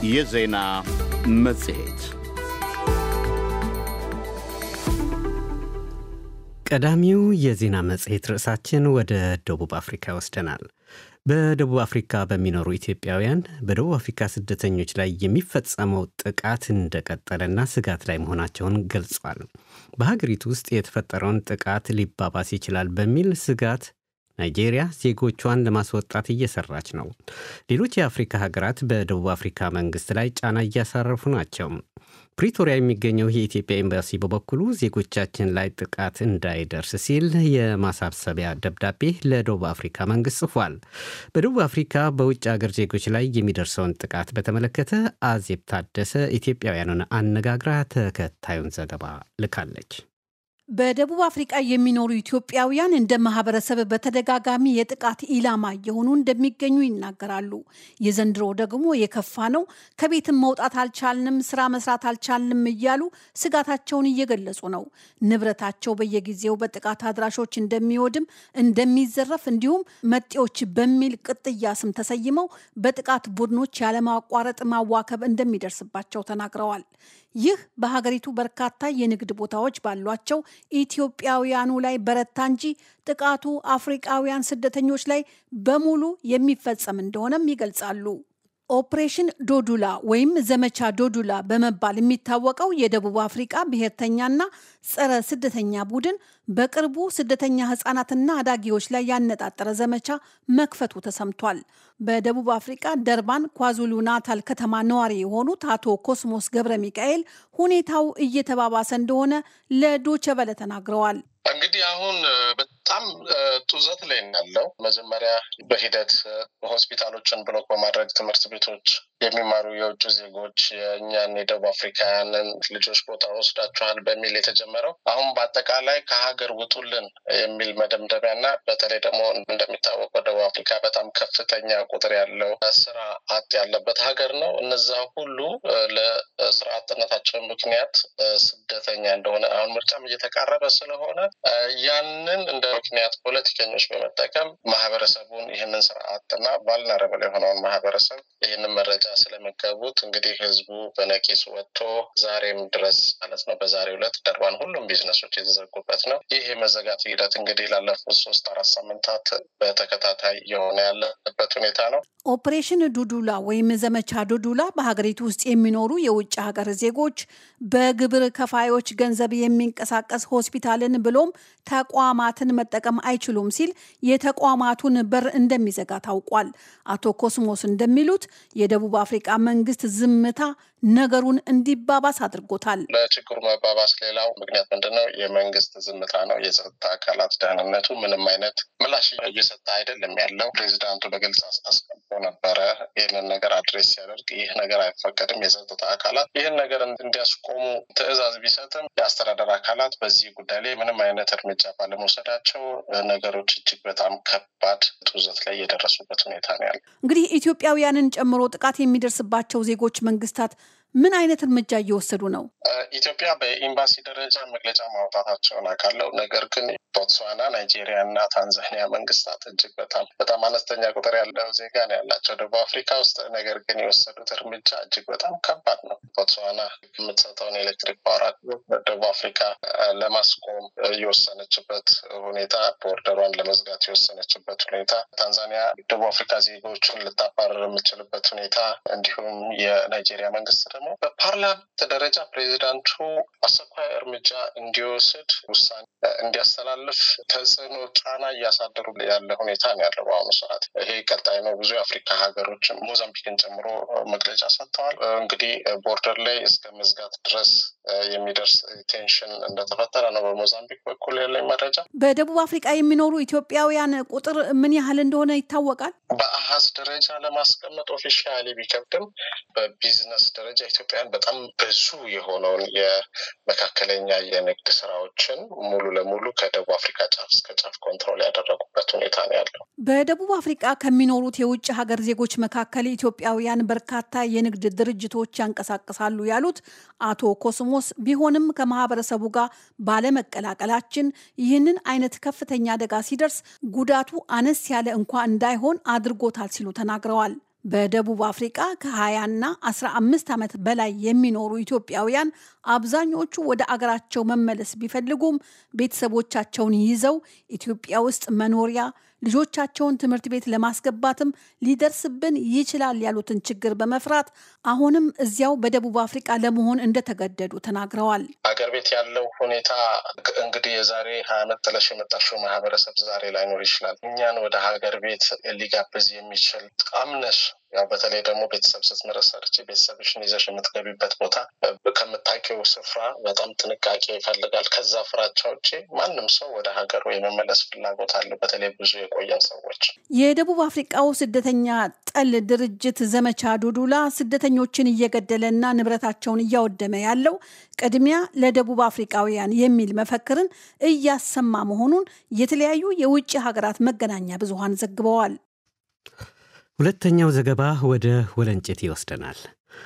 የዜና መጽሔት ቀዳሚው የዜና መጽሔት ርዕሳችን ወደ ደቡብ አፍሪካ ይወስደናል። በደቡብ አፍሪካ በሚኖሩ ኢትዮጵያውያን በደቡብ አፍሪካ ስደተኞች ላይ የሚፈጸመው ጥቃት እንደቀጠለና ስጋት ላይ መሆናቸውን ገልጿል። በሀገሪቱ ውስጥ የተፈጠረውን ጥቃት ሊባባስ ይችላል በሚል ስጋት ናይጄሪያ ዜጎቿን ለማስወጣት እየሰራች ነው። ሌሎች የአፍሪካ ሀገራት በደቡብ አፍሪካ መንግስት ላይ ጫና እያሳረፉ ናቸው። ፕሪቶሪያ የሚገኘው የኢትዮጵያ ኤምባሲ በበኩሉ ዜጎቻችን ላይ ጥቃት እንዳይደርስ ሲል የማሳሰቢያ ደብዳቤ ለደቡብ አፍሪካ መንግስት ጽፏል። በደቡብ አፍሪካ በውጭ ሀገር ዜጎች ላይ የሚደርሰውን ጥቃት በተመለከተ አዜብ ታደሰ ኢትዮጵያውያኑን አነጋግራ ተከታዩን ዘገባ ልካለች። በደቡብ አፍሪቃ የሚኖሩ ኢትዮጵያውያን እንደ ማህበረሰብ በተደጋጋሚ የጥቃት ኢላማ እየሆኑ እንደሚገኙ ይናገራሉ። የዘንድሮ ደግሞ የከፋ ነው። ከቤትም መውጣት አልቻልንም፣ ስራ መስራት አልቻልንም እያሉ ስጋታቸውን እየገለጹ ነው። ንብረታቸው በየጊዜው በጥቃት አድራሾች እንደሚወድም፣ እንደሚዘረፍ እንዲሁም መጤዎች በሚል ቅጥያ ስም ተሰይመው በጥቃት ቡድኖች ያለማቋረጥ ማዋከብ እንደሚደርስባቸው ተናግረዋል። ይህ በሀገሪቱ በርካታ የንግድ ቦታዎች ባሏቸው ኢትዮጵያውያኑ ላይ በረታ እንጂ ጥቃቱ አፍሪቃውያን ስደተኞች ላይ በሙሉ የሚፈጸም እንደሆነም ይገልጻሉ። ኦፕሬሽን ዶዱላ ወይም ዘመቻ ዶዱላ በመባል የሚታወቀው የደቡብ አፍሪቃ ብሔርተኛና ጸረ ስደተኛ ቡድን በቅርቡ ስደተኛ ህጻናትና አዳጊዎች ላይ ያነጣጠረ ዘመቻ መክፈቱ ተሰምቷል። በደቡብ አፍሪቃ ደርባን ኳዙሉ ናታል ከተማ ነዋሪ የሆኑት አቶ ኮስሞስ ገብረ ሚካኤል ሁኔታው እየተባባሰ እንደሆነ ለዶቸበለ ተናግረዋል። እንግዲህ አሁን በጣም ጡዘት ላይ ያለው መጀመሪያ በሂደት ሆስፒታሎችን ብሎክ በማድረግ ትምህርት ቤቶች የሚማሩ የውጭ ዜጎች የእኛን የደቡብ አፍሪካውያንን ልጆች ቦታ ወስዳችኋል በሚል የተጀመረው አሁን በአጠቃላይ ከሀገር ውጡልን የሚል መደምደሚያ እና በተለይ ደግሞ እንደሚታወቀው ደቡብ አፍሪካ በጣም ከፍተኛ ቁጥር ያለው ስራ አጥ ያለበት ሀገር ነው። እነዛ ሁሉ ለስራ አጥነታቸው ምክንያት ስደተኛ እንደሆነ አሁን ምርጫም እየተቃረበ ስለሆነ ያንን እንደ ምክንያት ፖለቲከኞች በመጠቀም ማህበረሰቡን ይህንን ስርዓትና ቫልነረብል የሆነውን ማህበረሰብ ይህንን መረጃ ስለመገቡት እንግዲህ ህዝቡ በነቂስ ወጥቶ ዛሬም ድረስ ማለት ነው በዛሬው ዕለት ደርባን ሁሉም ቢዝነሶች የተዘጉበት ነው። ይህ የመዘጋት ሂደት እንግዲህ ላለፉት ሶስት አራት ሳምንታት በተከታታይ የሆነ ያለበት ሁኔታ ነው። ኦፕሬሽን ዱዱላ ወይም ዘመቻ ዱዱላ በሀገሪቱ ውስጥ የሚኖሩ የውጭ ሀገር ዜጎች በግብር ከፋዮች ገንዘብ የሚንቀሳቀስ ሆስፒታልን ብሎም ተቋማትን መጠቀም አይችሉም ሲል የተቋማቱን በር እንደሚዘጋ ታውቋል። አቶ ኮስሞስ እንደሚሉት የደቡብ አፍሪቃ መንግስት ዝምታ ነገሩን እንዲባባስ አድርጎታል። ለችግሩ መባባስ ሌላው ምክንያት ምንድነው? የመንግስት ዝምታ ነው። የጸጥታ አካላት ደህንነቱ ምንም አይነት ምላሽ እየሰጠ አይደለም ያለው። ፕሬዚዳንቱ በግልጽ አስቀምጦ ነበረ ይህንን ነገር አድሬስ ሲያደርግ ይህ ነገር አይፈቀድም፣ የጸጥታ አካላት ይህን ነገር እንዲያስቆሙ ትዕዛዝ ቢሰጥም የአስተዳደር አካላት በዚህ ጉዳይ ላይ ምንም አይነት እርምጃ ባለመውሰዳቸው ነገሮች እጅግ በጣም ከባድ ጡዘት ላይ የደረሱበት ሁኔታ ነው ያለው። እንግዲህ ኢትዮጵያውያንን ጨምሮ ጥቃት የሚደርስባቸው ዜጎች መንግስታት ምን አይነት እርምጃ እየወሰዱ ነው? ኢትዮጵያ በኤምባሲ ደረጃ መግለጫ ማውጣታቸውን አውቃለሁ። ነገር ግን ቦትስዋና፣ ናይጄሪያ እና ታንዛኒያ መንግስታት እጅግ በጣም በጣም አነስተኛ ቁጥር ያለው ዜጋ ነው ያላቸው ደቡብ አፍሪካ ውስጥ። ነገር ግን የወሰዱት እርምጃ እጅግ በጣም ከባድ ነው። ቦትስዋና የምትሰጠውን ኤሌክትሪክ ፓወር ደቡብ አፍሪካ ለማስቆም የወሰነችበት ሁኔታ፣ ቦርደሯን ለመዝጋት የወሰነችበት ሁኔታ፣ ታንዛኒያ ደቡብ አፍሪካ ዜጎችን ልታባረር የምችልበት ሁኔታ እንዲሁም የናይጄሪያ መንግስት ደግሞ በፓርላመንት ደረጃ ፕሬዚዳንቱ አስቸኳይ እርምጃ እንዲወስድ ውሳኔ እንዲያስተላልፍ ተጽዕኖ ጫና እያሳደሩ ያለ ሁኔታ ነው ያለው በአሁኑ ሰዓት። ይሄ ቀጣይ ነው። ብዙ የአፍሪካ ሀገሮች ሞዛምቢክን ጨምሮ መግለጫ ሰጥተዋል። እንግዲህ ቦርደር ላይ እስከ መዝጋት ድረስ የሚደርስ ቴንሽን እንደተፈጠረ ነው በሞዛምቢክ በኩል ያለኝ መረጃ። በደቡብ አፍሪቃ የሚኖሩ ኢትዮጵያውያን ቁጥር ምን ያህል እንደሆነ ይታወቃል? በአሀዝ ደረጃ ለማስቀመጥ ኦፊሻሊ ቢከብድም በቢዝነስ ደረጃ ኢትዮጵያውያን በጣም ብዙ የሆነውን የመካከለኛ የንግድ ስራዎችን ሙሉ ለሙሉ ከደቡብ አፍሪካ ጫፍ እስከ ጫፍ ኮንትሮል ያደረጉበት ሁኔታ ነው ያለው። በደቡብ አፍሪቃ ከሚኖሩት የውጭ ሀገር ዜጎች መካከል ኢትዮጵያውያን በርካታ የንግድ ድርጅቶች ያንቀሳቅሳሉ ያሉት አቶ ኮስሞስ፣ ቢሆንም ከማህበረሰቡ ጋር ባለመቀላቀላችን ይህንን አይነት ከፍተኛ አደጋ ሲደርስ ጉዳቱ አነስ ያለ እንኳ እንዳይሆን አድርጎታል ሲሉ ተናግረዋል። በደቡብ አፍሪቃ ከ20ና 15 ዓመት በላይ የሚኖሩ ኢትዮጵያውያን አብዛኞቹ ወደ አገራቸው መመለስ ቢፈልጉም ቤተሰቦቻቸውን ይዘው ኢትዮጵያ ውስጥ መኖሪያ ልጆቻቸውን ትምህርት ቤት ለማስገባትም ሊደርስብን ይችላል ያሉትን ችግር በመፍራት አሁንም እዚያው በደቡብ አፍሪቃ ለመሆን እንደተገደዱ ተናግረዋል። ሀገር ቤት ያለው ሁኔታ እንግዲህ የዛሬ ሀያ ዓመት ጥለሽ የመጣሽው ማህበረሰብ ዛሬ ላይኖር ይችላል። እኛን ወደ ሀገር ቤት ሊጋብዝ የሚችል አምነሽ ያው በተለይ ደግሞ ቤተሰብ ስትመረሰርች ቤተሰብሽን ይዘሽ የምትገቢበት ቦታ ከምታውቂው ስፍራ በጣም ጥንቃቄ ይፈልጋል። ከዛ ፍራቻ ውጭ ማንም ሰው ወደ ሀገሩ የመመለስ ፍላጎት አለው። በተለይ ብዙ የቆየን ሰዎች የደቡብ አፍሪቃው ስደተኛ ጠል ድርጅት ዘመቻ ዱዱላ ስደተኞችን እየገደለና ንብረታቸውን እያወደመ ያለው ቅድሚያ ለደቡብ አፍሪቃውያን የሚል መፈክርን እያሰማ መሆኑን የተለያዩ የውጭ ሀገራት መገናኛ ብዙሃን ዘግበዋል። ሁለተኛው ዘገባ ወደ ወለንጭቲ ይወስደናል።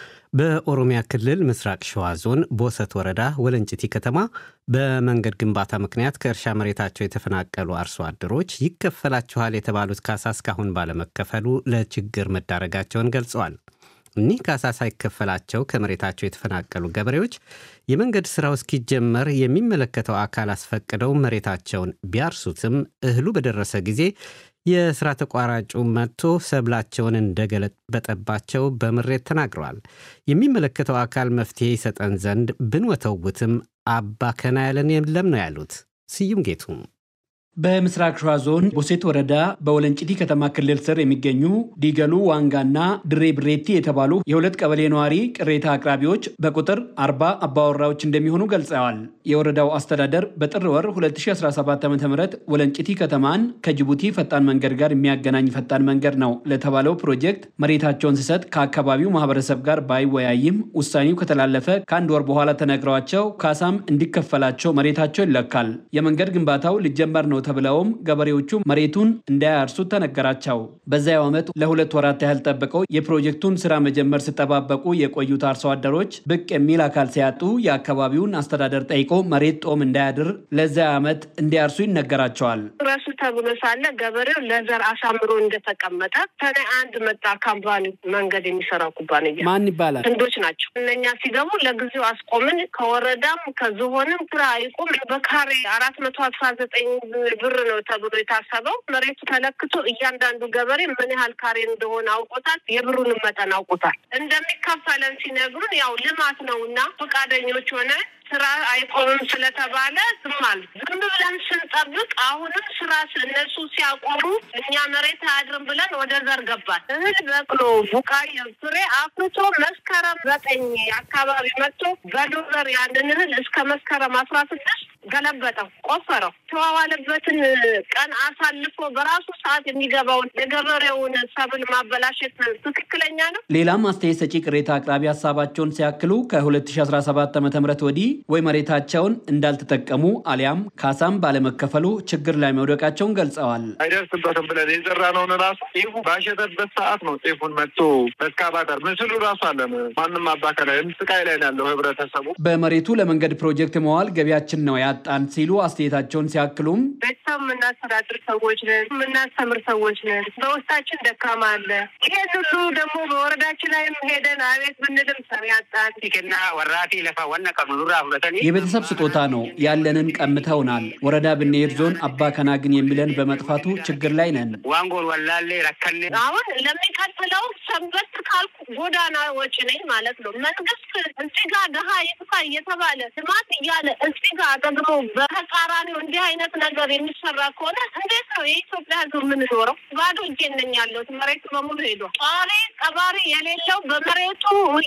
በኦሮሚያ ክልል ምስራቅ ሸዋ ዞን ቦሰት ወረዳ ወለንጭቲ ከተማ በመንገድ ግንባታ ምክንያት ከእርሻ መሬታቸው የተፈናቀሉ አርሶ አደሮች ይከፈላችኋል የተባሉት ካሳ እስካሁን ባለመከፈሉ ለችግር መዳረጋቸውን ገልጸዋል። እኒህ ካሳ ሳይከፈላቸው ከመሬታቸው የተፈናቀሉ ገበሬዎች የመንገድ ሥራው እስኪጀመር የሚመለከተው አካል አስፈቅደው መሬታቸውን ቢያርሱትም እህሉ በደረሰ ጊዜ የሥራ ተቋራጩ መጥቶ ሰብላቸውን እንደገለበጠባቸው በምሬት ተናግረዋል። የሚመለከተው አካል መፍትሔ ይሰጠን ዘንድ ብንወተውትም አባ ከና ያለን የለም ነው ያሉት። ስዩም ጌቱም በምስራቅ ሸዋ ዞን ቦሴት ወረዳ በወለንጭቲ ከተማ ክልል ስር የሚገኙ ዲገሉ ዋንጋና ድሬ ብሬቲ የተባሉ የሁለት ቀበሌ ነዋሪ ቅሬታ አቅራቢዎች በቁጥር አርባ አባወራዎች እንደሚሆኑ ገልጸዋል። የወረዳው አስተዳደር በጥር ወር 2017 ዓ ም ወለንጭቲ ከተማን ከጅቡቲ ፈጣን መንገድ ጋር የሚያገናኝ ፈጣን መንገድ ነው ለተባለው ፕሮጀክት መሬታቸውን ሲሰጥ ከአካባቢው ማህበረሰብ ጋር ባይወያይም ውሳኔው ከተላለፈ ከአንድ ወር በኋላ ተነግረዋቸው ካሳም እንዲከፈላቸው መሬታቸው ይለካል። የመንገድ ግንባታው ሊጀመር ነው ተብለውም ገበሬዎቹ መሬቱን እንዳያርሱት ተነገራቸው። በዚያው ዓመት ለሁለት ወራት ያህል ጠብቀው የፕሮጀክቱን ስራ መጀመር ሲጠባበቁ የቆዩት አርሶ አደሮች ብቅ የሚል አካል ሲያጡ የአካባቢውን አስተዳደር ጠይቆ መሬት ጦም እንዳያድር ለዚያ ዓመት እንዲያርሱ ይነገራቸዋል። ረሱ ተብሎ ሳለ ገበሬው ለዘር አሳምሮ እንደተቀመጠ ተነ አንድ መጣ ካምፓኒ መንገድ የሚሰራው ኩባንያ ማን ይባላል? ህንዶች ናቸው። እነኛ ሲገቡ ለጊዜው አስቆምን። ከወረዳም ከዝሆንም ስራ ይቁም በካሬ አራት መቶ አስራ ዘጠኝ ብር ነው ተብሎ የታሰበው። መሬቱ ተለክቶ እያንዳንዱ ገበሬ ምን ያህል ካሬ እንደሆነ አውቆታል። የብሩንም መጠን አውቆታል። እንደሚከፈለን ሲነግሩን ያው ልማት ነው እና ፈቃደኞች ሆነ ስራ አይቆምም ስለተባለ ዝም አለ። ዝም ብለን ስንጠብቅ አሁንም ስራ እነሱ ሲያቆሙ እኛ መሬት አያድርም ብለን ወደ ዘር ገባል። እህል በቅሎ ቡቃያ ፍሬ አፍርቶ መስከረም ዘጠኝ አካባቢ መጥቶ በዶዘር ያንን እህል እስከ መስከረም አስራ ስድስት ገለበጠው፣ ቆፈረው። ተዋዋለበትን ቀን አሳልፎ በራሱ ሰዓት የሚገባውን የገበሬውን ሰብል ማበላሸት ትክክለኛ ነው? ሌላም አስተያየት ሰጪ ቅሬታ አቅራቢ ሀሳባቸውን ሲያክሉ ከ2017 ዓ ም ወዲህ ወይ መሬታቸውን እንዳልተጠቀሙ አሊያም ካሳም ባለመከፈሉ ችግር ላይ መውደቃቸውን ገልጸዋል። አይደርስበትም ብለን የዘራነውን ራሱ ጤፉ ባሸተበት ሰዓት ነው ጤፉን መጥቶ በስካባተር ምስሉ ራሱ አለን። ማንም አባከላ ስቃይ ላይ ነው ያለው ህብረተሰቡ። በመሬቱ ለመንገድ ፕሮጀክት መዋል ገቢያችን ነው ያጣን ሲሉ አስተያየታቸውን ሲያክሉም ቤተሰብ የምናስተዳድር ሰዎች ነን፣ የምናስተምር ሰዎች ነን። በውስጣችን ደካማ አለ። ይሄን ሁሉ ደግሞ በወረዳችን ላይም ሄደን አቤት ብንልም ሰሚ ያጣን ና ወራቴ ለፋ ዋና ቀኑኑራ ሁለተኒ የቤተሰብ ስጦታ ነው ያለንን ቀምተውናል። ወረዳ ብንሄድ ዞን አባ ከና ግን የሚለን በመጥፋቱ ችግር ላይ ነን። ዋንጎን ወላሌ ረከኔ አሁን ለሚቀጥለው ሰንበት ካልኩ ጎዳና ወጪ ነኝ ማለት ነው። መንግስት እዚህ ጋር ድሀ ይጥፋ እየተባለ ልማት እያለ እዚህ ጋር ደግሞ በተቃራኒው እንዲህ አይነት ነገር የሚሰራ ከሆነ እንዴት ነው የኢትዮጵያ ሕዝብ የምንኖረው? ባዶ እጄን ነኝ ያለሁት። መሬቱ በሙሉ ሄዷል። ጧሪ ቀባሪ የሌለው በመሬቱ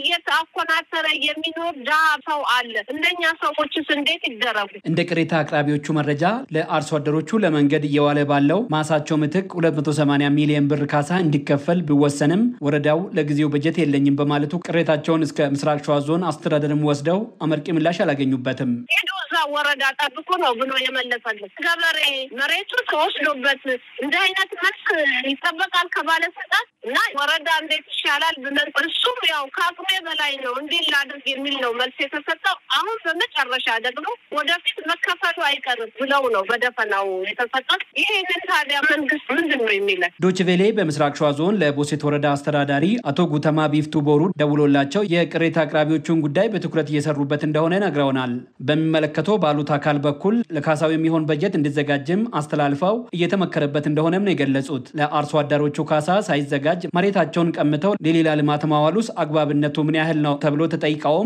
እየተኮናተረ የሚኖር ድሀ ሰው አለ። እንደኛ ሰዎችስ እንዴት ይደረጉ? እንደ ቅሬታ አቅራቢዎቹ መረጃ ለአርሶ አደሮቹ ለመንገድ እየዋለ ባለው ማሳቸው ምትክ 280 ሚሊዮን ብር ካሳ እንዲከፈል ቢወሰንም ወረዳው ለጊዜው በጀት የለኝም በማለቱ ቅሬታቸውን እስከ ምስራቅ ሸዋ ዞን አስተዳደርም ወስደው አመርቂ ምላሽ አላገኙበትም። ሄዱ እዛ ወረዳ ጠብቆ ነው ብሎ የመለሰልን ገበሬ መሬቱ ተወስዶበት እንዲህ አይነት መልስ ይጠበቃል ከባለስልጣን እና ወረዳ እንዴት ይሻላል ብለን እሱም ያው ከአቅሜ በላይ ነው እንዲህ ላድርግ የሚል ነው መልስ የተሰጠው። አሁን በመጨረሻ ደግሞ ወደፊት መከፈሉ አይቀርም ብለው ነው በደፈናው የተሰጠው። ይሄንን ታዲያ መንግስት ምንድን ነው የሚለን? ዶችቬሌ በምስራቅ ሸዋ ዞን ለቦሴት ወረዳ አስተዳዳሪ አቶ ጉተማ ቢፍቱ ቦሩ ደውሎላቸው የቅሬታ አቅራቢዎቹን ጉዳይ በትኩረት እየሰሩበት እንደሆነ ነግረውናል። በሚመለከተው ባሉት አካል በኩል ለካሳው የሚሆን በጀት እንዲዘጋጅም አስተላልፈው እየተመከረበት እንደሆነም ነው የገለጹት። ለአርሶ አደሮቹ ካሳ ሳይዘጋጅ መሬታቸውን ቀምተው ለሌላ ልማት ማዋሉስ አግባብነቱ ምን ያህል ነው ተብሎ ተጠይቀውም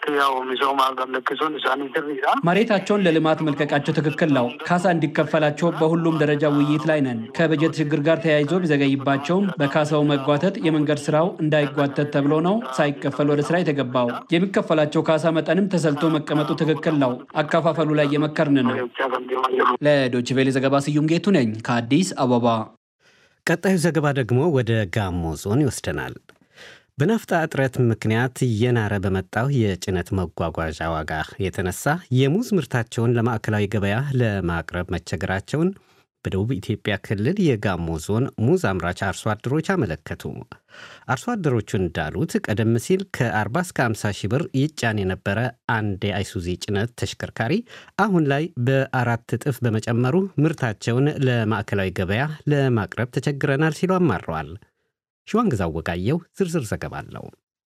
መሬታቸውን ለልማት መልቀቃቸው ትክክል ነው። ካሳ እንዲከፈላቸው በሁሉም ደረጃ ውይይት ላይ ነን። ከበጀት ችግር ጋር ተያይዞ ቢዘገይባቸውም በካሳው መጓተት የመንገድ ስራው እንዳይጓተት ተብሎ ነው ሳይከፈል ወደ ስራ የተገባው። የሚከፈላቸው ካሳ መጠንም ተሰልቶ መቀመጡ ትክክል ነው። አከፋፈሉ ላይ እየመከርን ነው። ለዶችቬሌ ዘገባ ስዩም ጌቱ ነኝ ከአዲስ አበባ። ቀጣዩ ዘገባ ደግሞ ወደ ጋሞ ዞን ይወስደናል። በናፍጣ እጥረት ምክንያት እየናረ በመጣው የጭነት መጓጓዣ ዋጋ የተነሳ የሙዝ ምርታቸውን ለማዕከላዊ ገበያ ለማቅረብ መቸገራቸውን በደቡብ ኢትዮጵያ ክልል የጋሞ ዞን ሙዝ አምራች አርሶ አደሮች አመለከቱ። አርሶ አደሮቹ እንዳሉት ቀደም ሲል ከ40 እስከ 50 ሺህ ብር ይጫን የነበረ አንድ የአይሱዚ ጭነት ተሽከርካሪ አሁን ላይ በአራት እጥፍ በመጨመሩ ምርታቸውን ለማዕከላዊ ገበያ ለማቅረብ ተቸግረናል ሲሉ አማረዋል። ሸዋንግዛው ወጋየው ዝርዝር ዘገባ አለው።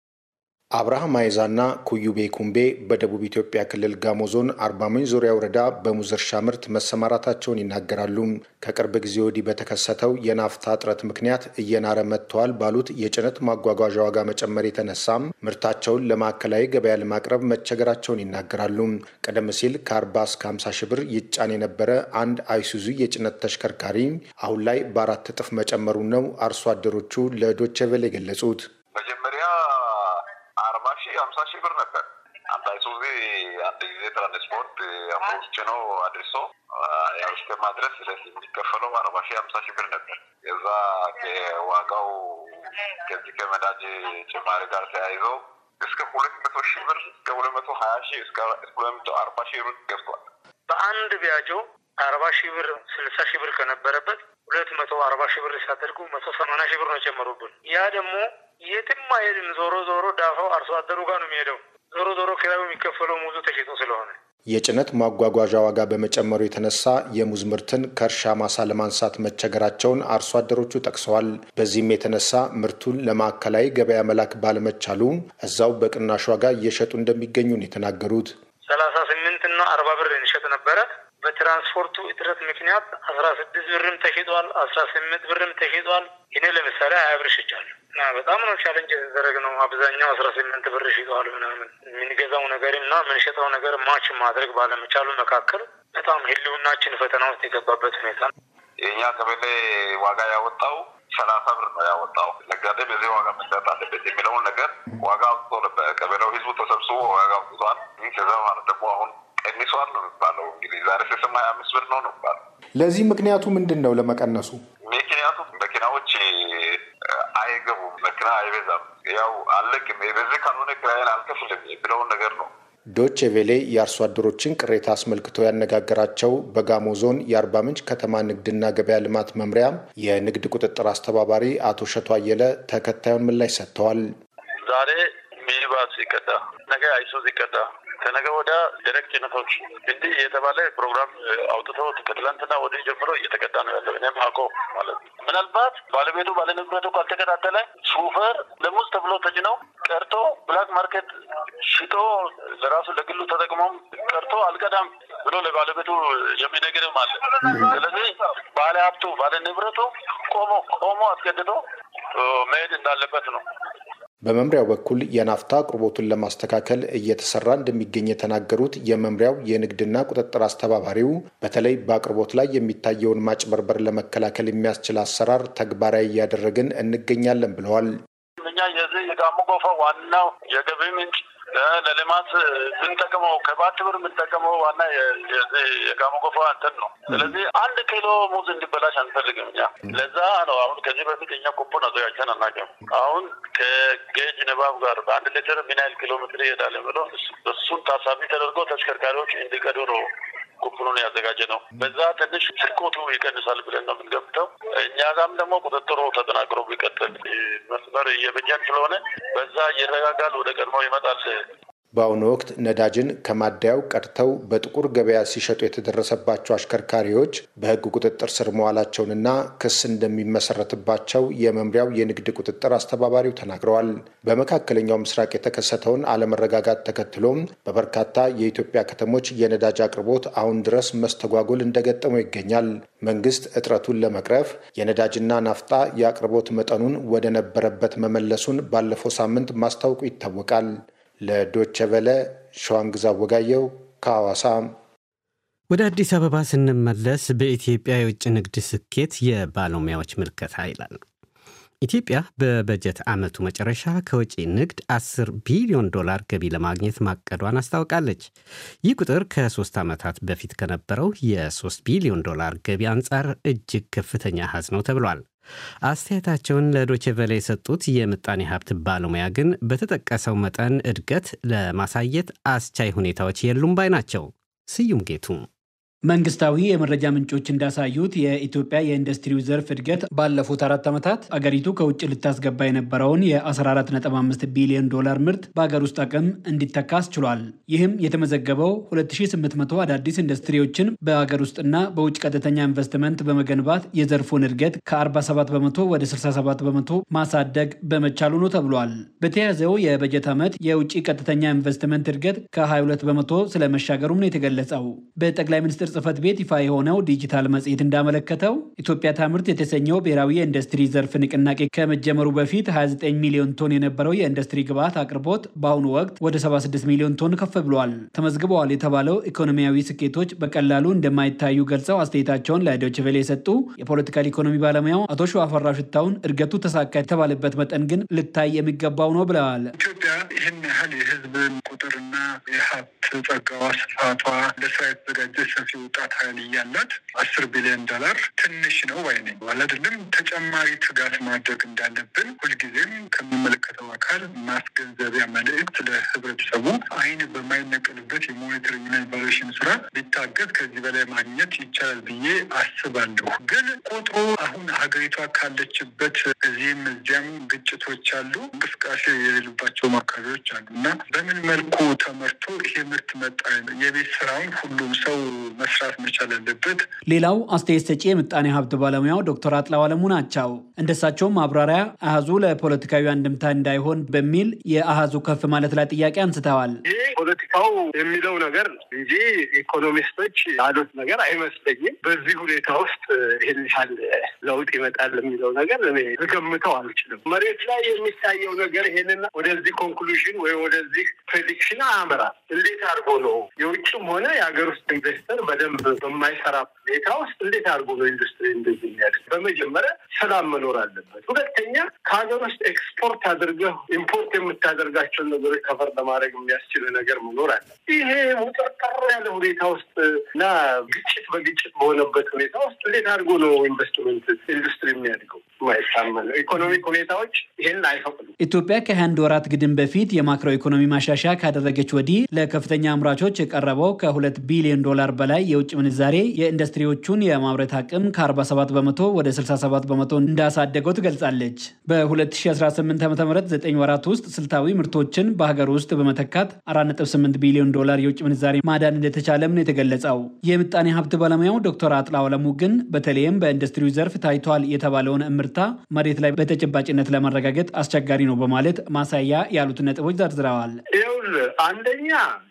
አብርሃም አይዛና ኩዩቤ ኩምቤ በደቡብ ኢትዮጵያ ክልል ጋሞ ዞን አርባ ምንጭ ዙሪያ ወረዳ በሙዝ እርሻ ምርት መሰማራታቸውን ይናገራሉ። ከቅርብ ጊዜ ወዲህ በተከሰተው የናፍታ እጥረት ምክንያት እየናረ መጥተዋል ባሉት የጭነት ማጓጓዣ ዋጋ መጨመር የተነሳም ምርታቸውን ለማዕከላዊ ገበያ ለማቅረብ መቸገራቸውን ይናገራሉ። ቀደም ሲል ከ40 እስከ 50 ሺህ ብር ይጫን የነበረ አንድ አይሱዙ የጭነት ተሽከርካሪ አሁን ላይ በአራት እጥፍ መጨመሩን ነው አርሶ አደሮቹ ለዶቼ ቬለ የገለጹት። መጀመሪያ አርባ ሺህ ሀምሳ ሺህ ብር ነበር። አንድ አይሱዚ አንድ ጊዜ ትራንስፖርት አምሮስ ጭኖ አድርሶ ያው እስከ ማድረስ የሚከፈለው አርባ ሺህ ሀምሳ ሺህ ብር ነበር። የዛ ዋጋው ከዚህ ከመዳጅ ጭማሪ ጋር ተያይዞ እስከ ሁለት መቶ ሺህ ብር እስከ ሁለት መቶ ሀያ ሺህ እስከ ሁለት መቶ አርባ ሺህ ብር ገብቷል። በአንድ ቢያጆ አርባ ሺህ ብር ስልሳ ሺህ ብር ከነበረበት ሁለት መቶ አርባ ሺህ ብር ሲያደርጉ መቶ ሰማንያ ሺህ ብር ነው የጨመሩብን። ያ ደግሞ የትም አይሄድም። ዞሮ ዞሮ ዳፋው አርሶ አደሩ ጋር ነው የሚሄደው። ዞሮ ዞሮ ኪራዩ የሚከፈለው ሙዙ ተሽጦ ስለሆነ የጭነት ማጓጓዣ ዋጋ በመጨመሩ የተነሳ የሙዝ ምርትን ከእርሻ ማሳ ለማንሳት መቸገራቸውን አርሶ አደሮቹ ጠቅሰዋል። በዚህም የተነሳ ምርቱን ለማዕከላዊ ገበያ መላክ ባለመቻሉ እዛው በቅናሽ ዋጋ እየሸጡ እንደሚገኙ ነው የተናገሩት። ሰላሳ ስምንት እና አርባ ብር እንሸጥ ነበረ። በትራንስፖርቱ እጥረት ምክንያት አስራ ስድስት ብርም ተሽጧል፣ አስራ ስምንት ብርም ተሽጧል። እኔ ለምሳሌ ሀያ ብር ሽጫለሁ እና በጣም ነው ቻለንጅ የተደረግ ነው። አብዛኛው አስራ ስምንት ብር ሽጧል ምናምን የምንገዛው ነገር እና የምንሸጠው ነገር ማች ማድረግ ባለመቻሉ መካከል በጣም ህልውናችን ፈተና ውስጥ የገባበት ሁኔታ ነው። የእኛ ቀበሌ ዋጋ ያወጣው ሰላሳ ብር ነው ያወጣው። ነጋዴ በዚህ ዋጋ መሸጥ አለበት የሚለውን ነገር ዋጋ አውጥቶ ነበር። ቀበሌው ህዝቡ ተሰብስቦ ዋጋ አውጥቷል። ከዛ ማለት ደግሞ አሁን ቀንሷል ነው የሚባለው። እንግዲህ ዛሬ ስስማ ሀያ አምስት ብር ነው ነው የሚባለው። ለዚህ ምክንያቱ ምንድን ነው? ለመቀነሱ ምክንያቱ መኪናዎች አይገቡም፣ መኪና አይበዛም። ያው አለቅም በዚህ ካልሆነ ኪራይን አልከፍልም የሚለውን ነገር ነው። ዶቼ ቬሌ የአርሶ አደሮችን ቅሬታ አስመልክቶ ያነጋገራቸው በጋሞ ዞን የአርባ ምንጭ ከተማ ንግድና ገበያ ልማት መምሪያ የንግድ ቁጥጥር አስተባባሪ አቶ ሸቶ አየለ ተከታዩን ምላሽ ሰጥተዋል። ዛሬ ሚኒባስ ይቀዳ፣ ነገ አይሱዝ ይቀዳ ከነገ ወደ ደረቅ ጭነቶች እንዲህ የተባለ ፕሮግራም አውጥተው ከትላንትና ወዲህ ጀምሮ እየተቀዳ ነው ያለው። እኔም አውቆ ማለት ነው። ምናልባት ባለቤቱ ባለንብረቱ ካልተከታተለ ሹፌር ለሙዝ ተብሎ ተጭነው ቀርቶ ብላክ ማርኬት ሽጦ ለራሱ ለግሉ ተጠቅሞም ቀርቶ አልቀዳም ብሎ ለባለቤቱ የሚነግርም አለ። ስለዚህ ባለ ሀብቱ ባለ ንብረቱ ቆሞ ቆሞ አስገድዶ መሄድ እንዳለበት ነው። በመምሪያው በኩል የናፍታ አቅርቦቱን ለማስተካከል እየተሰራ እንደሚገኝ የተናገሩት የመምሪያው የንግድና ቁጥጥር አስተባባሪው በተለይ በአቅርቦት ላይ የሚታየውን ማጭበርበር ለመከላከል የሚያስችል አሰራር ተግባራዊ እያደረግን እንገኛለን ብለዋል። እኛ የዚህ የጋሞ ጎፋ ዋናው የገቢ ምንጭ ለልማት የምንጠቀመው ከባት ብር የምንጠቀመው ዋና የጋሞ ጎፋ እንትን ነው። ስለዚህ አንድ ኪሎ ሙዝ እንዲበላሽ አንፈልግም እኛ። ለዛ ነው አሁን ከዚህ በፊት እኛ ኩፖን አዘጋጅተን አናውቅም። አሁን ከጌጅ ንባብ ጋር በአንድ ሊትር ምን ያህል ኪሎ ሜትር ይሄዳል ብለው እሱን ታሳቢ ተደርጎ ተሽከርካሪዎች እንዲቀዱ ነው ኩፕኑን ያዘጋጀ ነው። በዛ ትንሽ ስርቆቱ ይቀንሳል ብለን ነው የምንገምተው። እኛ ጋም ደግሞ ቁጥጥሩ ተጠናክሮ ቢቀጥል መስመር እየበጀን ስለሆነ በዛ እየረጋጋል ወደ ቀድሞ ይመጣል። በአሁኑ ወቅት ነዳጅን ከማደያው ቀድተው በጥቁር ገበያ ሲሸጡ የተደረሰባቸው አሽከርካሪዎች በሕግ ቁጥጥር ስር መዋላቸውንና ክስ እንደሚመሰረትባቸው የመምሪያው የንግድ ቁጥጥር አስተባባሪው ተናግረዋል። በመካከለኛው ምስራቅ የተከሰተውን አለመረጋጋት ተከትሎም በበርካታ የኢትዮጵያ ከተሞች የነዳጅ አቅርቦት አሁን ድረስ መስተጓጎል እንደገጠመው ይገኛል። መንግስት እጥረቱን ለመቅረፍ የነዳጅና ናፍጣ የአቅርቦት መጠኑን ወደ ነበረበት መመለሱን ባለፈው ሳምንት ማስታወቁ ይታወቃል። ለዶቸ ቨለ ሸዋንግዛ ወጋየው ከሐዋሳ። ወደ አዲስ አበባ ስንመለስ በኢትዮጵያ የውጭ ንግድ ስኬት የባለሙያዎች ምልከታ ይላል። ኢትዮጵያ በበጀት ዓመቱ መጨረሻ ከውጭ ንግድ 10 ቢሊዮን ዶላር ገቢ ለማግኘት ማቀዷን አስታውቃለች። ይህ ቁጥር ከሶስት ዓመታት በፊት ከነበረው የ3 ቢሊዮን ዶላር ገቢ አንጻር እጅግ ከፍተኛ አሃዝ ነው ተብሏል። አስተያየታቸውን ለዶቼ ቬለ የሰጡት የምጣኔ ሀብት ባለሙያ ግን በተጠቀሰው መጠን እድገት ለማሳየት አስቻይ ሁኔታዎች የሉም ባይ ናቸው። ስዩም ጌቱ መንግስታዊ የመረጃ ምንጮች እንዳሳዩት የኢትዮጵያ የኢንዱስትሪው ዘርፍ እድገት ባለፉት አራት ዓመታት አገሪቱ ከውጭ ልታስገባ የነበረውን የ14.5 ቢሊዮን ዶላር ምርት በአገር ውስጥ አቅም እንዲተካ አስችሏል። ይህም የተመዘገበው 2800 አዳዲስ ኢንዱስትሪዎችን በአገር ውስጥና በውጭ ቀጥተኛ ኢንቨስትመንት በመገንባት የዘርፉን እድገት ከ47 በመቶ ወደ 67 በመቶ ማሳደግ በመቻሉ ነው ተብሏል። በተያዘው የበጀት ዓመት የውጭ ቀጥተኛ ኢንቨስትመንት እድገት ከ22 በመቶ ስለመሻገሩም ነው የተገለጸው። በጠቅላይ ሚኒስትር ጽህፈት ቤት ይፋ የሆነው ዲጂታል መጽሔት እንዳመለከተው ኢትዮጵያ ታምርት የተሰኘው ብሔራዊ የኢንዱስትሪ ዘርፍ ንቅናቄ ከመጀመሩ በፊት 29 ሚሊዮን ቶን የነበረው የኢንዱስትሪ ግብዓት አቅርቦት በአሁኑ ወቅት ወደ 76 ሚሊዮን ቶን ከፍ ብሏል። ተመዝግበዋል የተባለው ኢኮኖሚያዊ ስኬቶች በቀላሉ እንደማይታዩ ገልጸው አስተያየታቸውን ለዶይቼ ቬለ የሰጡ የፖለቲካል ኢኮኖሚ ባለሙያው አቶ ሸዋፈራው ሽታውን እድገቱ ተሳካ የተባለበት መጠን ግን ልታይ የሚገባው ነው ብለዋል። ኢትዮጵያ ይህን ያህል የህዝብን ቁጥርና የሀብት ጸጋዋ፣ ስፋቷ ለስራ የተዘጋጀ ሰፊ ወጣት ኃይል እያላት አስር ቢሊዮን ዶላር ትንሽ ነው ባይ ነኝ። አይደለም ተጨማሪ ትጋት ማድረግ እንዳለብን ሁልጊዜም ከሚመለከተው አካል ማስገንዘቢያ መልእክት ለህብረተሰቡ አይን በማይነቀልበት የሞኒተሪንግና ኢቫሉዌሽን ስራ ቢታገዝ ከዚህ በላይ ማግኘት ይቻላል ብዬ አስባለሁ። ግን ቁጥሩ አሁን ሀገሪቷ ካለችበት እዚህም እዚያም ግጭቶች አሉ፣ እንቅስቃሴ የሌሉባቸው አካባቢዎች አሉ እና በምን መልኩ ተመርቶ ይሄ ምርት መጣ የቤት ስራውን ሁሉም ሰው መስራት መቻል አለበት። ሌላው አስተያየት ሰጪ የምጣኔ ሀብት ባለሙያው ዶክተር አጥላው አለሙ ናቸው። እንደሳቸውም ማብራሪያ አሃዙ ለፖለቲካዊ አንድምታ እንዳይሆን በሚል የአሃዙ ከፍ ማለት ላይ ጥያቄ አንስተዋል። ይህ ፖለቲካው የሚለው ነገር እንጂ ኢኮኖሚስቶች ያሉት ነገር አይመስለኝም። በዚህ ሁኔታ ውስጥ ይህን ያህል ለውጥ ይመጣል የሚለው ነገር እኔ ልገምተው አልችልም። መሬት ላይ የሚታየው ነገር ይሄንን ወደዚህ ኮንክሉዥን ወይም ወደዚህ ፕሬዲክሽን አያመራም። እንዴት አድርጎ ነው የውጭም ሆነ የሀገር ውስጥ ኢንቨስተር በደንብ በማይሰራ ሁኔታ ውስጥ እንዴት አድርጎ ነው ኢንዱስትሪ እንደዚህ የሚያደርግ? በመጀመሪያ ሰላም መኖር አለበት። ሁለተኛ ከሀገር ውስጥ ኤክስፖርት አድርገህ ኢምፖርት የምታደርጋቸውን ነገሮች ከፈር ለማድረግ የሚያስችል ነገር መኖር አለ። ይሄ ውጥርጥር ያለ ሁኔታ ውስጥ እና ግጭት በግጭት በሆነበት ሁኔታ ውስጥ እንዴት አድርጎ ነው ኢንቨስትመንት ኢንዱስትሪ የሚያድገው? የማይታመን ኢኮኖሚክ ሁኔታዎች ይህን አይፈቅዱም። ኢትዮጵያ ከአንድ ወራት ግድም በፊት የማክሮ ኢኮኖሚ ማሻሻያ ካደረገች ወዲህ ለከፍተኛ አምራቾች የቀረበው ከሁለት ቢሊዮን ዶላር በላይ የውጭ ምንዛሬ የኢንዱስትሪዎቹን የማምረት አቅም ከ47 በመቶ ወደ 67 በመቶ እንዳሳደገው ትገልጻለች። በ2018 ዓ ም 9 ወራት ውስጥ ስልታዊ ምርቶችን በሀገር ውስጥ በመተካት 4.8 ቢሊዮን ዶላር የውጭ ምንዛሬ ማዳን እንደተቻለም ነው የተገለጸው። የምጣኔ ሀብት ባለሙያው ዶክተር አጥላው አለሙ ግን በተለይም በኢንዱስትሪው ዘርፍ ታይቷል የተባለውን እምርታ መሬት ላይ በተጨባጭነት ለማረጋገጥ አስቸጋሪ ነው በማለት ማሳያ ያሉትን ነጥቦች ዘርዝረዋል። ይኸውልህ አንደኛ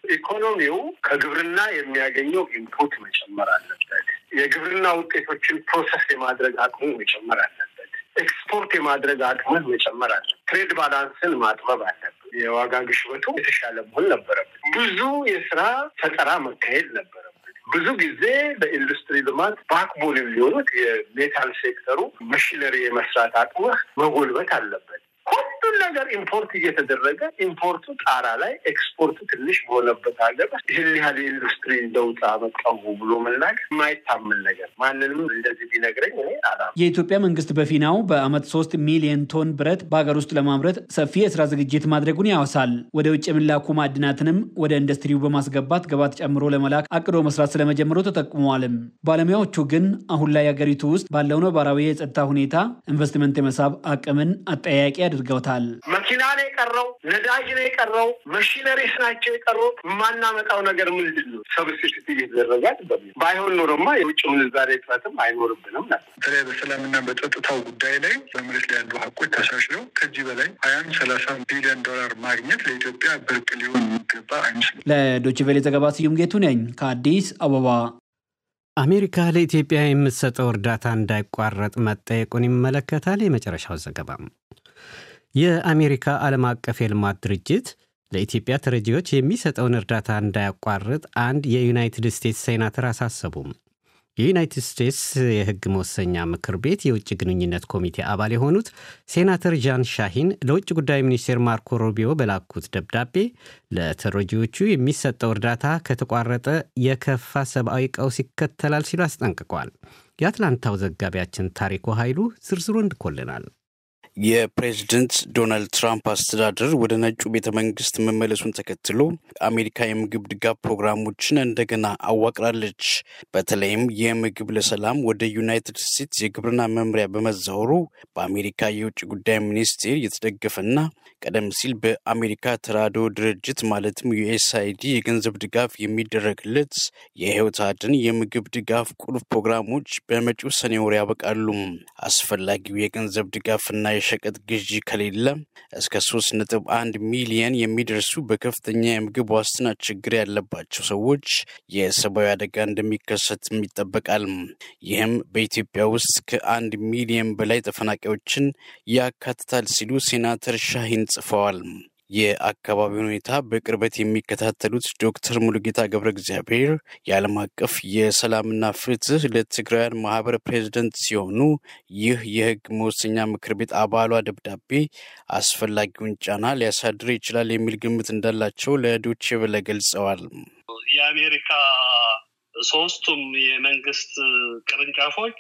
ኢኮኖሚው ከግብርና የሚያገኘው ኢንፑት መጨመር አለበት። የግብርና ውጤቶችን ፕሮሰስ የማድረግ አቅሙ መጨመር አለበት። ኤክስፖርት የማድረግ አቅምን መጨመር አለበት። ትሬድ ባላንስን ማጥበብ አለበት። የዋጋ ግሽበቱ የተሻለ መሆን ነበረበት። ብዙ የስራ ፈጠራ መካሄድ ነበረበት። ብዙ ጊዜ በኢንዱስትሪ ልማት ባክቦን የሚሆኑት የሜታል ሴክተሩ መሽነሪ የመስራት አቅምህ መጎልበት አለበት። ሁሉን ነገር ሀገር ኢምፖርት እየተደረገ ኢምፖርቱ ጣራ ላይ ኤክስፖርቱ ትንሽ በሆነበት ሀገር ይህን ያህል የኢንዱስትሪ ለውጥ አመጣሁ ብሎ መናገር የማይታመን ነገር ማንንም እንደዚህ ቢነግረኝ እኔ አላ የኢትዮጵያ መንግስት በፊናው በአመት ሶስት ሚሊዮን ቶን ብረት በሀገር ውስጥ ለማምረት ሰፊ የስራ ዝግጅት ማድረጉን ያወሳል። ወደ ውጭ የሚላኩ ማዕድናትንም ወደ ኢንዱስትሪው በማስገባት ገባት ጨምሮ ለመላክ አቅዶ መስራት ስለመጀመሩ ተጠቁመዋልም። ባለሙያዎቹ ግን አሁን ላይ ሀገሪቱ ውስጥ ባለው ነባራዊ የጸጥታ ሁኔታ ኢንቨስትመንት የመሳብ አቅምን አጠያያቂ አድርገውታል። መኪና ነው የቀረው፣ ነዳጅ ነው የቀረው፣ መሽነሪስ ናቸው የቀሩት። የማናመጣው ነገር ምንድን ነው? ሰብስቲቱት እየተደረገ ባይሆን ኖሮማ የውጭ ምንዛሬ እጥረትም አይኖርብንም ነበር። በተለይ በሰላምና በጸጥታው ጉዳይ ላይ በመሬት ላይ ያሉ ሀቆች ተሻሽለው ከዚህ በላይ ሀያም ሰላሳ ቢሊዮን ዶላር ማግኘት ለኢትዮጵያ ብርቅ ሊሆን የሚገባ አይመስልም። ለዶችቬሌ ዘገባ ስዩም ጌቱ ነኝ ከአዲስ አበባ። አሜሪካ ለኢትዮጵያ የምትሰጠው እርዳታ እንዳይቋረጥ መጠየቁን ይመለከታል። የመጨረሻው ዘገባ የአሜሪካ ዓለም አቀፍ የልማት ድርጅት ለኢትዮጵያ ተረጂዎች የሚሰጠውን እርዳታ እንዳያቋርጥ አንድ የዩናይትድ ስቴትስ ሴናተር አሳሰቡም። የዩናይትድ ስቴትስ የሕግ መወሰኛ ምክር ቤት የውጭ ግንኙነት ኮሚቴ አባል የሆኑት ሴናተር ጃን ሻሂን ለውጭ ጉዳይ ሚኒስቴር ማርኮ ሮቢዮ በላኩት ደብዳቤ ለተረጂዎቹ የሚሰጠው እርዳታ ከተቋረጠ የከፋ ሰብአዊ ቀውስ ይከተላል ሲሉ አስጠንቅቋል። የአትላንታው ዘጋቢያችን ታሪኩ ኃይሉ ዝርዝሩ እንድኮልናል። የፕሬዝደንት ዶናልድ ትራምፕ አስተዳደር ወደ ነጩ ቤተ መንግስት መመለሱን ተከትሎ አሜሪካ የምግብ ድጋፍ ፕሮግራሞችን እንደገና አዋቅራለች። በተለይም የምግብ ለሰላም ወደ ዩናይትድ ስቴትስ የግብርና መምሪያ በመዛወሩ በአሜሪካ የውጭ ጉዳይ ሚኒስቴር የተደገፈና ቀደም ሲል በአሜሪካ ተራድኦ ድርጅት ማለትም ዩኤስአይዲ የገንዘብ ድጋፍ የሚደረግለት የህይወት አድን የምግብ ድጋፍ ቁልፍ ፕሮግራሞች በመጪው ሰኔ ወር ያበቃሉ። አስፈላጊው የገንዘብ ድጋፍና የሸቀጥ ግዢ ከሌለ እስከ ሶስት ነጥብ አንድ ሚሊየን የሚደርሱ በከፍተኛ የምግብ ዋስትና ችግር ያለባቸው ሰዎች የሰብአዊ አደጋ እንደሚከሰትም ይጠበቃል። ይህም በኢትዮጵያ ውስጥ ከአንድ ሚሊየን በላይ ተፈናቃዮችን ያካትታል ሲሉ ሴናተር ሻሂን ጽፈዋል። የአካባቢውን ሁኔታ በቅርበት የሚከታተሉት ዶክተር ሙሉጌታ ገብረ እግዚአብሔር የዓለም አቀፍ የሰላምና ፍትህ ለትግራውያን ማህበር ፕሬዚደንት ሲሆኑ ይህ የህግ መወሰኛ ምክር ቤት አባሏ ደብዳቤ አስፈላጊውን ጫና ሊያሳድር ይችላል የሚል ግምት እንዳላቸው ለዶቼ ቬለ ገልጸዋል። የአሜሪካ ሶስቱም የመንግስት ቅርንጫፎች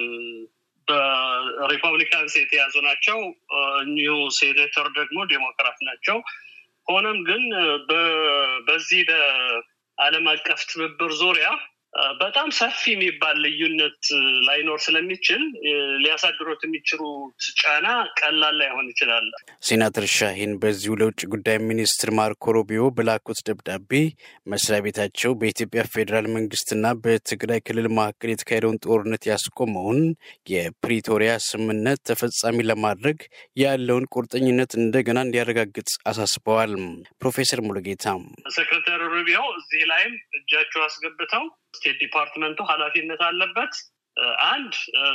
በሪፐብሊካንስ የተያዙ ናቸው። እኚሁ ሴኔተር ደግሞ ዴሞክራት ናቸው። ሆኖም ግን በዚህ በዓለም አቀፍ ትብብር ዙሪያ በጣም ሰፊ የሚባል ልዩነት ላይኖር ስለሚችል ሊያሳድሩት የሚችሉት ጫና ቀላል ላይሆን ይችላል። ሴናተር ሻሂን በዚሁ ለውጭ ጉዳይ ሚኒስትር ማርኮ ሮቢዮ በላኩት ደብዳቤ መስሪያ ቤታቸው በኢትዮጵያ ፌዴራል መንግስትና በትግራይ ክልል መካከል የተካሄደውን ጦርነት ያስቆመውን የፕሪቶሪያ ስምምነት ተፈጻሚ ለማድረግ ያለውን ቁርጠኝነት እንደገና እንዲያረጋግጥ አሳስበዋል። ፕሮፌሰር ሙሉጌታ ሴክሬታሪ ሩቢዮ እዚህ ላይም እጃቸው አስገብተው ስቴት ዲፓርትመንቱ ኃላፊነት አለበት። አንድ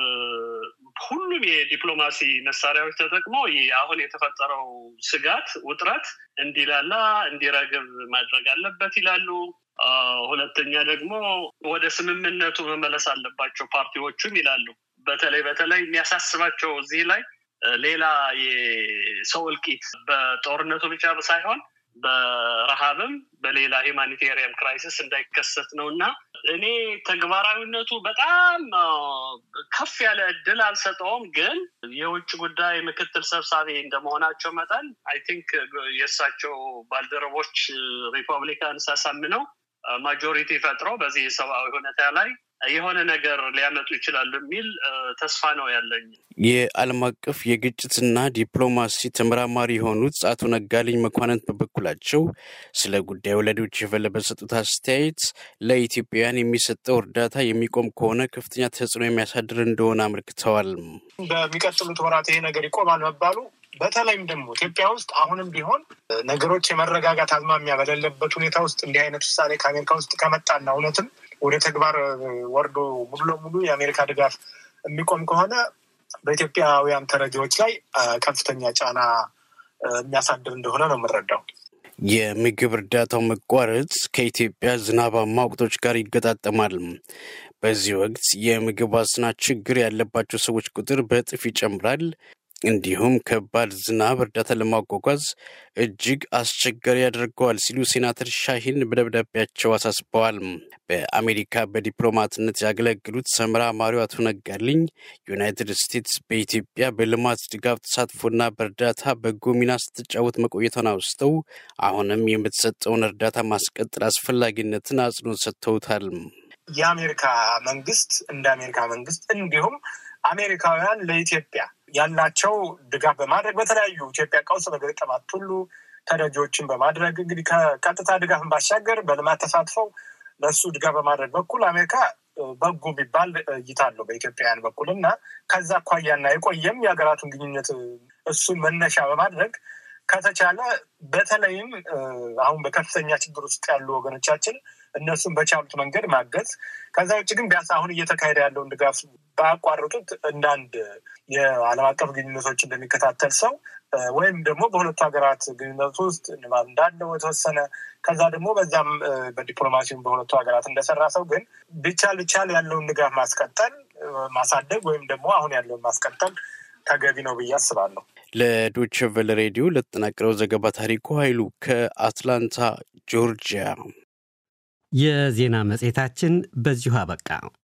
ሁሉም የዲፕሎማሲ መሳሪያዎች ተጠቅሞ አሁን የተፈጠረው ስጋት፣ ውጥረት እንዲላላ እንዲረግብ ማድረግ አለበት ይላሉ። ሁለተኛ ደግሞ ወደ ስምምነቱ መመለስ አለባቸው ፓርቲዎቹም ይላሉ። በተለይ በተለይ የሚያሳስባቸው እዚህ ላይ ሌላ የሰው እልቂት በጦርነቱ ብቻ ሳይሆን በረሃብም በሌላ ሂማኒቴሪያን ክራይሲስ እንዳይከሰት ነው እና እኔ ተግባራዊነቱ በጣም ከፍ ያለ እድል አልሰጠውም። ግን የውጭ ጉዳይ ምክትል ሰብሳቢ እንደመሆናቸው መጠን አይ ቲንክ የእሳቸው ባልደረቦች ሪፐብሊካንስ አሳምነው ማጆሪቲ ፈጥረው በዚህ የሰብአዊ ሁኔታ ላይ የሆነ ነገር ሊያመጡ ይችላሉ የሚል ተስፋ ነው ያለኝ። የዓለም አቀፍ የግጭትና ዲፕሎማሲ ተመራማሪ የሆኑት አቶ ነጋልኝ መኳንንት በበኩላቸው ስለ ጉዳዩ ለዶይቼ ቬለ በሰጡት አስተያየት ለኢትዮጵያውያን የሚሰጠው እርዳታ የሚቆም ከሆነ ከፍተኛ ተጽዕኖ የሚያሳድር እንደሆነ አመልክተዋል። በሚቀጥሉት ወራት ይሄ ነገር ይቆማል መባሉ በተለይም ደግሞ ኢትዮጵያ ውስጥ አሁንም ቢሆን ነገሮች የመረጋጋት አዝማሚያ በሌለበት ሁኔታ ውስጥ እንዲህ አይነት ውሳኔ ከአሜሪካ ውስጥ ከመጣና እውነትም ወደ ተግባር ወርዶ ሙሉ ለሙሉ የአሜሪካ ድጋፍ የሚቆም ከሆነ በኢትዮጵያውያን ተረጂዎች ላይ ከፍተኛ ጫና የሚያሳድር እንደሆነ ነው የምንረዳው። የምግብ እርዳታው መቋረጥ ከኢትዮጵያ ዝናባማ ወቅቶች ጋር ይገጣጠማል። በዚህ ወቅት የምግብ ዋስትና ችግር ያለባቸው ሰዎች ቁጥር በእጥፍ ይጨምራል። እንዲሁም ከባድ ዝናብ እርዳታ ለማጓጓዝ እጅግ አስቸጋሪ ያደርገዋል ሲሉ ሴናተር ሻሂን በደብዳቤያቸው አሳስበዋል። በአሜሪካ በዲፕሎማትነት ያገለግሉት ሰመራ ማሪው አቶ ነጋልኝ ዩናይትድ ስቴትስ በኢትዮጵያ በልማት ድጋፍ ተሳትፎና በእርዳታ በጎ ሚና ስትጫወት መቆየቷን አውስተው አሁንም የምትሰጠውን እርዳታ ማስቀጠል አስፈላጊነትን አጽንኦት ሰጥተውታል። የአሜሪካ መንግስት እንደ አሜሪካ መንግስት እንዲሁም አሜሪካውያን ለኢትዮጵያ ያላቸው ድጋፍ በማድረግ በተለያዩ ኢትዮጵያ ቀውስ በገጠማት ሁሉ ተረጂዎችን በማድረግ እንግዲህ ከቀጥታ ድጋፍን ባሻገር በልማት ተሳትፈው ለእሱ ድጋፍ በማድረግ በኩል አሜሪካ በጎ የሚባል እይታ አለው በኢትዮጵያውያን በኩል እና ከዛ አኳያና የቆየም የሀገራቱን ግንኙነት እሱን መነሻ በማድረግ ከተቻለ በተለይም አሁን በከፍተኛ ችግር ውስጥ ያሉ ወገኖቻችን እነሱን በቻሉት መንገድ ማገዝ። ከዛ ውጭ ግን ቢያንስ አሁን እየተካሄደ ያለውን ድጋፍ ባያቋርጡት እንደ አንድ የዓለም አቀፍ ግንኙነቶች እንደሚከታተል ሰው ወይም ደግሞ በሁለቱ ሀገራት ግንኙነት ውስጥ ንባብ እንዳለው የተወሰነ ከዛ ደግሞ በዛም በዲፕሎማሲውም በሁለቱ ሀገራት እንደሰራ ሰው ግን ቢቻል ቢቻል ያለውን ድጋፍ ማስቀጠል ማሳደግ ወይም ደግሞ አሁን ያለውን ማስቀጠል ተገቢ ነው ብዬ አስባለሁ። ለዶይቼ ቬለ ሬዲዮ ለተጠናቀረው ዘገባ ታሪኩ ኃይሉ ከአትላንታ ጆርጂያ። የዜና መጽሔታችን በዚሁ አበቃ።